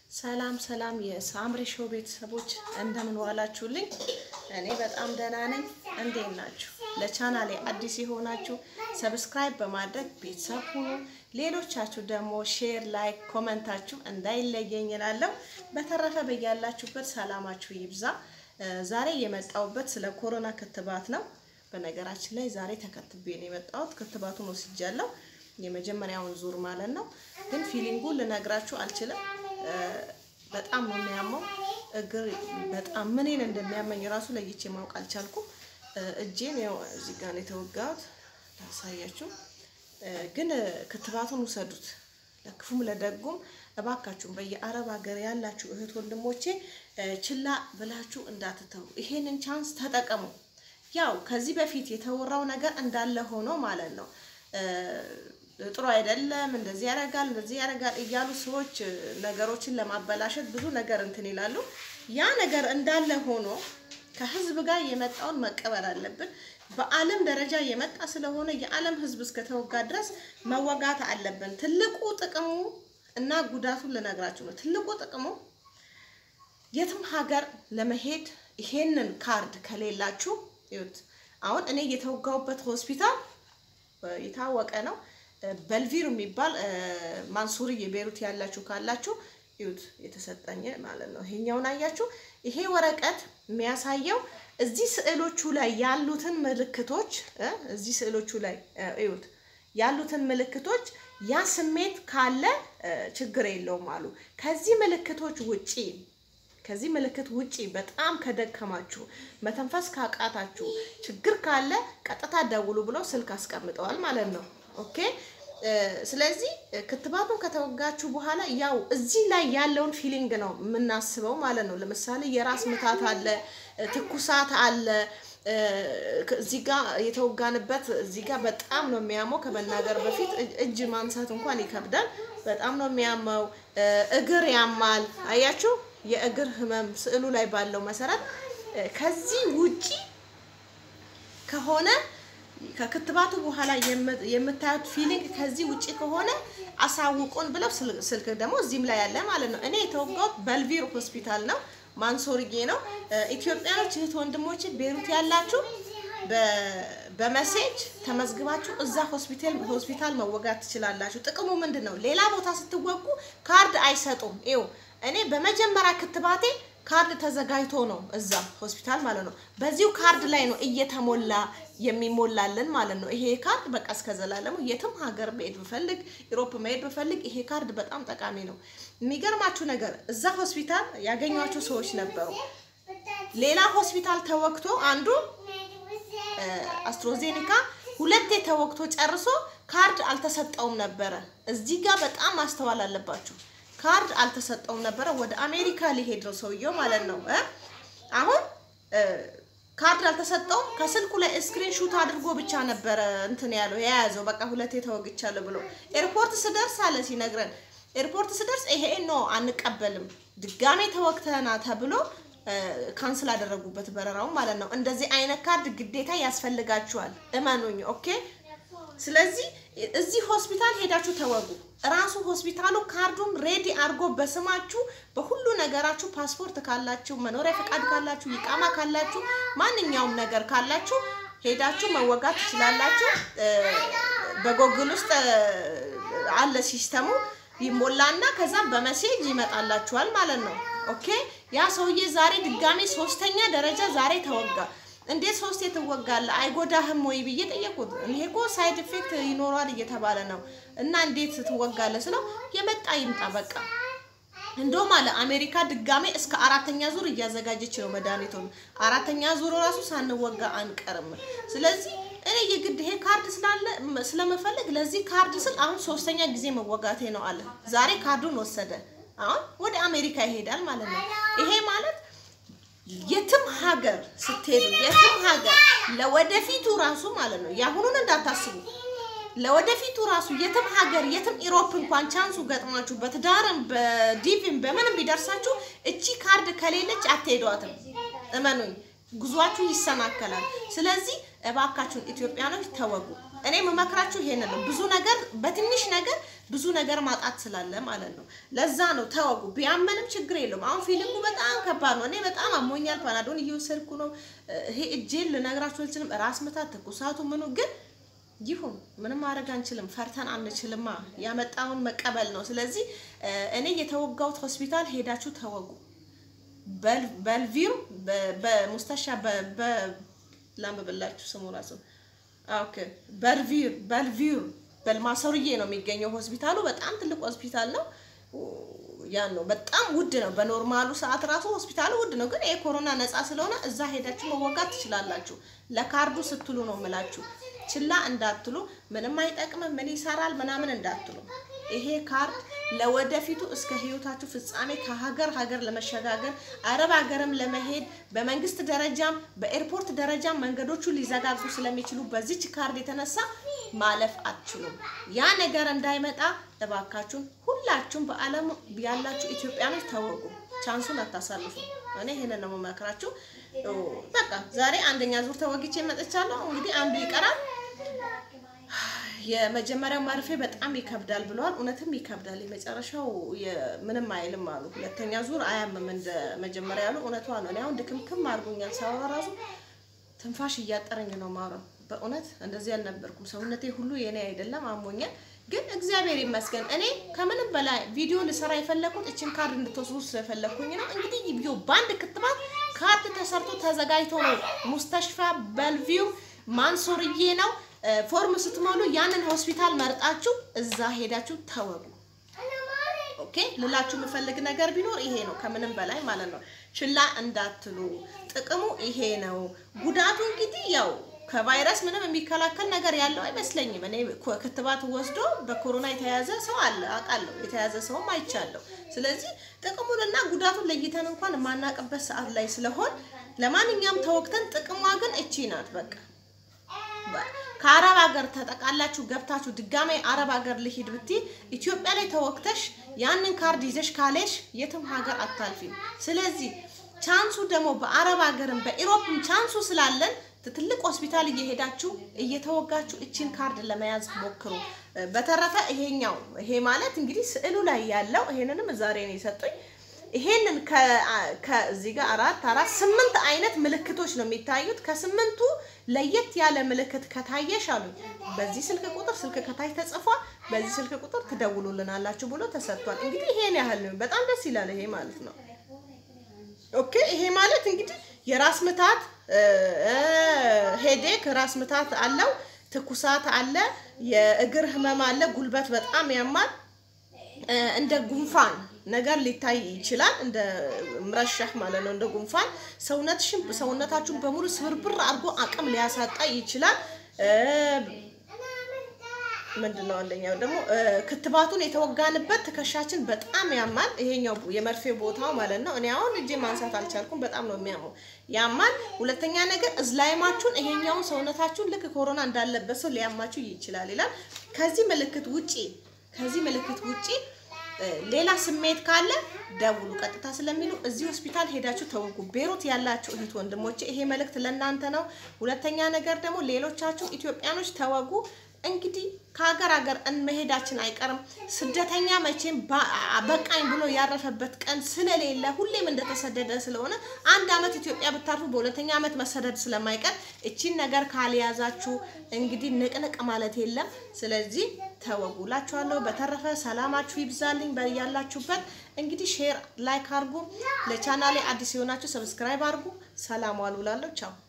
ሰላም ሰላም የሳምሪ ሾው ቤተሰቦች እንደምን ዋላችሁልኝ? እኔ በጣም ደህና ነኝ። እንዴት ናችሁ? ለቻናሌ አዲስ የሆናችሁ ሰብስክራይብ በማድረግ ቤተሰብ ሁኑ። ሌሎቻችሁ ደግሞ ሼር፣ ላይክ፣ ኮመንታችሁ እንዳይለየኝ እላለሁ። በተረፈ በያላችሁበት ሰላማችሁ ይብዛ። ዛሬ የመጣሁበት ስለ ኮሮና ክትባት ነው። በነገራችን ላይ ዛሬ ተከትቤ ነው የመጣሁት። ክትባቱን ወስጃለሁ፣ የመጀመሪያውን ዙር ማለት ነው። ግን ፊሊንጉን ልነግራችሁ አልችልም። በጣም ነው የሚያመው። እግር በጣም ምንን እንደሚያመኝ ራሱ ለይቼ ማወቅ አልቻልኩም። እጄን ያው እዚህ ጋር ነው የተወጋሁት፣ ላሳያችሁ። ግን ክትባቱን ውሰዱት፣ ለክፉም ለደጉም እባካችሁም በየአረብ ሀገር ያላችሁ እህት ወንድሞቼ ችላ ብላችሁ እንዳትተው፣ ይሄንን ቻንስ ተጠቀሙ። ያው ከዚህ በፊት የተወራው ነገር እንዳለ ሆኖ ማለት ነው ጥሩ አይደለም፣ እንደዚህ ያደርጋል፣ እንደዚህ ያደርጋል እያሉ ሰዎች ነገሮችን ለማበላሸት ብዙ ነገር እንትን ይላሉ። ያ ነገር እንዳለ ሆኖ ከህዝብ ጋር የመጣውን መቀበል አለብን። በዓለም ደረጃ የመጣ ስለሆነ የዓለም ህዝብ እስከተወጋ ድረስ መወጋት አለብን። ትልቁ ጥቅሙ እና ጉዳቱን ልነግራችሁ ነው። ትልቁ ጥቅሙ የትም ሀገር ለመሄድ ይሄንን ካርድ ከሌላችሁ ይሁት አሁን እኔ የተወጋሁበት ሆስፒታል የታወቀ ነው። በልቪር የሚባል ማንሱሪ የቤሩት ያላችሁ ካላችሁ ይሁት የተሰጠኝ ማለት ነው። ይሄኛውን አያችሁ። ይሄ ወረቀት የሚያሳየው እዚህ ስዕሎቹ ላይ ያሉትን ምልክቶች እዚህ ስዕሎቹ ላይ ይሁት ያሉትን ምልክቶች ያ ስሜት ካለ ችግር የለውም አሉ። ከዚህ ምልክቶች ውጪ ከዚህ ምልክት ውጪ በጣም ከደከማችሁ መተንፈስ ካቃታችሁ ችግር ካለ ቀጥታ ደውሉ ብለው ስልክ አስቀምጠዋል ማለት ነው። ኦኬ። ስለዚህ ክትባቱን ከተወጋችሁ በኋላ ያው እዚህ ላይ ያለውን ፊሊንግ ነው የምናስበው ማለት ነው። ለምሳሌ የራስ ምታት አለ፣ ትኩሳት አለ። እዚህ ጋር የተወጋንበት እዚህ ጋር በጣም ነው የሚያመው። ከመናገር በፊት እጅ ማንሳት እንኳን ይከብዳል። በጣም ነው የሚያመው። እግር ያማል። አያችሁ የእግር ህመም ስዕሉ ላይ ባለው መሰረት ከዚህ ውጪ ከሆነ ከክትባቱ በኋላ የምታዩት ፊሊንግ ከዚህ ውጪ ከሆነ አሳውቁን ብለው ስልክ ደግሞ እዚህም ላይ ያለ ማለት ነው። እኔ የተወጋሁት በልቪር ሆስፒታል ነው፣ ማንሶርጌ ነው። ኢትዮጵያኖች እህት ወንድሞች ቤሩት ያላችሁ በመሴጅ ተመዝግባችሁ እዛ ሆስፒታል ሆስፒታል መወጋት ትችላላችሁ። ጥቅሙ ምንድን ነው? ሌላ ቦታ ስትወጉ ካርድ አይሰጡም። ይኸው እኔ በመጀመሪያ ክትባቴ ካርድ ተዘጋጅቶ ነው እዛ ሆስፒታል ማለት ነው። በዚሁ ካርድ ላይ ነው እየተሞላ የሚሞላልን ማለት ነው። ይሄ ካርድ በቃ እስከ ዘላለሙ የትም ሀገር መሄድ ብፈልግ ኢሮፕ መሄድ ብፈልግ ይሄ ካርድ በጣም ጠቃሚ ነው። የሚገርማችሁ ነገር እዛ ሆስፒታል ያገኟቸው ሰዎች ነበሩ። ሌላ ሆስፒታል ተወግቶ አንዱ አስትሮዜኒካ ሁለቴ ተወግቶ ጨርሶ ካርድ አልተሰጠውም ነበረ። እዚህ ጋር በጣም ማስተዋል አለባችሁ። ካርድ አልተሰጠውም ነበረ። ወደ አሜሪካ ሊሄድ ነው ሰውየው ማለት ነው። አሁን ካርድ አልተሰጠውም። ከስልኩ ላይ ስክሪን ሹት አድርጎ ብቻ ነበረ እንትን ያለው የያዘው በቃ ሁለቴ ተወግቻለሁ ብሎ ኤርፖርት ስደርስ አለ ሲነግረን፣ ኤርፖርት ስደርስ ይሄ ኖ አንቀበልም፣ ድጋሜ ተወግተና ተብሎ ካንስል አደረጉበት በረራውን ማለት ነው። እንደዚህ አይነት ካርድ ግዴታ ያስፈልጋችኋል፣ እመኑኝ። ኦኬ። ስለዚህ እዚህ ሆስፒታል ሄዳችሁ ተወጉ። ራሱ ሆስፒታሉ ካርዱን ሬዲ አድርጎ በስማችሁ በሁሉ ነገራችሁ ፓስፖርት ካላችሁ፣ መኖሪያ ፈቃድ ካላችሁ፣ ይቃማ ካላችሁ፣ ማንኛውም ነገር ካላችሁ ሄዳችሁ መወጋት ትችላላችሁ። በጎግል ውስጥ አለ ሲስተሙ ይሞላና ከዛም በመሴጅ ይመጣላችኋል ማለት ነው። ኦኬ ያ ሰውዬ ዛሬ ድጋሜ ሶስተኛ ደረጃ ዛሬ ተወጋ። እንዴት ሶስት ትወጋለህ? አይጎዳህም ወይ ብዬ ጠየቁት። ይሄ እኮ ሳይድ ኢፌክት ይኖረዋል እየተባለ ነው እና እንዴት ትወጋለህ ስለው የመጣ ይምጣ በቃ። እንደውም አለ አሜሪካ ድጋሜ እስከ አራተኛ ዙር እያዘጋጀች ነው መድኃኒቱን። አራተኛ ዙር ራሱ ሳንወጋ አንቀርም። ስለዚህ እኔ የግድ ይሄ ካርድ ስላለ ስለመፈለግ ለዚህ ካርድ ስል አሁን ሶስተኛ ጊዜ መወጋቴ ነው አለ። ዛሬ ካርዱን ወሰደ። አሁን ወደ አሜሪካ ይሄዳል ማለት ነው። ይሄ ማለት የትም ሀገር ስትሄዱ የትም ሀገር ለወደፊቱ ራሱ ማለት ነው። የአሁኑን እንዳታስቡ። ለወደፊቱ ራሱ የትም ሀገር የትም ኢሮፕ እንኳን ቻንሱ ገጥሟችሁ በትዳርም በዲቪም በምንም ቢደርሳችሁ እቺ ካርድ ከሌለች አትሄዷትም። እመኑኝ፣ ጉዟችሁ ይሰናከላል። ስለዚህ እባካችሁን ኢትዮጵያኖች ተወጉ። እኔ የምመክራችሁ ይሄን ነው። ብዙ ነገር በትንሽ ነገር ብዙ ነገር ማጣት ስላለ ማለት ነው። ለዛ ነው ተወጉ። ቢያመንም ችግር የለውም። አሁን ፊሊንጉ በጣም ከባድ ነው። እኔ በጣም አሞኛል። ፓናዶን እየወሰድኩ ነው። ይሄ እጄን ልነግራችሁ አልችልም። ራስ ምታት፣ ትኩሳቱ፣ ምኑ ግን ይሁን ምንም ማድረግ አንችልም። ፈርተን አንችልማ። ያመጣውን መቀበል ነው። ስለዚህ እኔ የተወጋሁት ሆስፒታል ሄዳችሁ ተወጉ። በልቪው በሙስተሻ ላንብብላችሁ ስሙ ራሱ ኦኬ። በልቪር በልቪር በልማሰሩዬ ነው የሚገኘው ሆስፒታሉ። በጣም ትልቅ ሆስፒታል ነው። ያን ነው በጣም ውድ ነው። በኖርማሉ ሰዓት ራሱ ሆስፒታሉ ውድ ነው፣ ግን የኮሮና ነፃ ስለሆነ እዛ ሄዳችሁ መወጋት ትችላላችሁ። ለካርዱ ስትሉ ነው የምላችሁ። ችላ እንዳትሉ። ምንም አይጠቅምም፣ ምን ይሰራል ምናምን እንዳትሉ። ይሄ ካርድ ለወደፊቱ እስከ ህይወታችሁ ፍጻሜ ከሀገር ሀገር ለመሸጋገር አረብ ሀገርም ለመሄድ በመንግስት ደረጃም በኤርፖርት ደረጃም መንገዶቹ ሊዘጋጉ ስለሚችሉ በዚች ካርድ የተነሳ ማለፍ አትችሉም። ያ ነገር እንዳይመጣ እባካችሁን ሁላችሁም በዓለም ያላችሁ ኢትዮጵያኖች ተወጉ። ቻንሱን አታሳልፉ። እኔ ይሄንን ነው የምመክራችሁ። በቃ ዛሬ አንደኛ ዙር ተወግቼ መጥቻለሁ። እንግዲህ አንዱ ይቀራል። የመጀመሪያው መርፌ በጣም ይከብዳል ብለዋል። እውነትም ይከብዳል። የመጨረሻው ምንም አይልም አሉ። ሁለተኛ ዙር አያምም እንደ መጀመሪያ ያሉ እውነቷ ነው። እኔ አሁን ድክምክም አድርጎኛል። ሳወራ ራሱ ትንፋሽ እያጠረኝ ነው ማውራው። በእውነት እንደዚህ አልነበርኩም። ሰውነቴ ሁሉ የኔ አይደለም፣ አሞኛል። ግን እግዚአብሔር ይመስገን እኔ ከምንም በላይ ቪዲዮ ልሰራ የፈለኩት እችን ካርድ እንድትወስዱ ስለፈለኩኝ ነው። እንግዲህ ቪዲዮ በአንድ ክትባት ካርድ ተሰርቶ ተዘጋጅቶ ነው ሙስተሽፋ በልቪው ማንሶርዬ ነው ፎርም ስትሞሉ ያንን ሆስፒታል መርጣችሁ እዛ ሄዳችሁ ተወጉ። ኦኬ ልላችሁ የምፈልግ ነገር ቢኖር ይሄ ነው፣ ከምንም በላይ ማለት ነው። ችላ እንዳትሉ። ጥቅሙ ይሄ ነው። ጉዳቱ እንግዲህ ያው ከቫይረስ ምንም የሚከላከል ነገር ያለው አይመስለኝም። እኔ ክትባት ወስዶ በኮሮና የተያዘ ሰው አለ አውቃለሁ፣ የተያዘ ሰውም አይቻለሁ። ስለዚህ ጥቅሙንና ጉዳቱን ለይተን እንኳን የማናውቅበት ሰዓት ላይ ስለሆን ለማንኛውም ተወግተን ጥቅሟ ግን እቺ ናት በቃ ከአረብ ሀገር ተጠቃላችሁ ገብታችሁ ድጋሜ አረብ ሀገር ልሂድ ብትይ ኢትዮጵያ ላይ ተወቅተሽ ያንን ካርድ ይዘሽ ካሌሽ የትም ሀገር አታልፊም። ስለዚህ ቻንሱ ደግሞ በአረብ ሀገርም በኢሮፕም ቻንሱ ስላለን ትልቅ ሆስፒታል እየሄዳችሁ እየተወጋችሁ እችን ካርድ ለመያዝ ሞክሩ። በተረፈ ይሄኛው ይሄ ማለት እንግዲህ ስዕሉ ላይ ያለው ይሄንንም ዛሬ ነው የሰጡኝ። ይሄንን ከዚህ ጋር አራት አራት ስምንት አይነት ምልክቶች ነው የሚታዩት። ከስምንቱ ለየት ያለ ምልክት ከታየሽ አሉ በዚህ ስልክ ቁጥር ስልክ ከታች ተጽፏል፣ በዚህ ስልክ ቁጥር ትደውሉልናላችሁ ብሎ ተሰጥቷል። እንግዲህ ይሄን ያህል ነው። በጣም ደስ ይላል ይሄ ማለት ነው። ኦኬ ይሄ ማለት እንግዲህ የራስ ምታት ሄዴክ ራስ ምታት አለው፣ ትኩሳት አለ፣ የእግር ህመም አለ፣ ጉልበት በጣም ያማል፣ እንደ ጉንፋን ነገር ሊታይ ይችላል። እንደ ምረሻህ ማለት ነው። እንደ ጉንፋን ሰውነትሽን ሰውነታችሁን በሙሉ ስብርብር አድርጎ አቅም ሊያሳጣ ይችላል። ምንድን ነው አንደኛው ደግሞ ክትባቱን የተወጋንበት ትከሻችን በጣም ያማል። ይሄኛው የመርፌ ቦታው ማለት ነው። እኔ አሁን እጄ ማንሳት አልቻልኩም። በጣም ነው የሚያመው፣ ያማል። ሁለተኛ ነገር እዝላይማችሁን ይሄኛውን ሰውነታችሁን ልክ ኮሮና እንዳለበት ሰው ሊያማችሁ ይችላል ይላል። ከዚህ ምልክት ውጪ ከዚህ ምልክት ውጪ ሌላ ስሜት ካለ ደውሉ ቀጥታ ስለሚሉ እዚህ ሆስፒታል ሄዳችሁ ተወጉ። ቤሩት ያላችሁ እህት ወንድሞቼ ይሄ መልእክት ለእናንተ ነው። ሁለተኛ ነገር ደግሞ ሌሎቻችሁ ኢትዮጵያኖች ተወጉ። እንግዲህ ከሀገር ሀገር መሄዳችን አይቀርም። ስደተኛ መቼም በቃኝ ብሎ ያረፈበት ቀን ስለሌለ ሁሌም እንደተሰደደ ስለሆነ አንድ ዓመት ኢትዮጵያ ብታርፉ በሁለተኛ ዓመት መሰደድ ስለማይቀር እቺን ነገር ካልያዛችሁ እንግዲህ ንቅንቅ ማለት የለም። ስለዚህ ተወጉላችኋለሁ። በተረፈ ሰላማችሁ ይብዛልኝ ያላችሁበት። እንግዲህ ሼር ላይክ አድርጉ። ለቻናሌ አዲስ የሆናችሁ ሰብስክራይብ አድርጉ። ሰላም ዋሉ። ላለሁ ቻው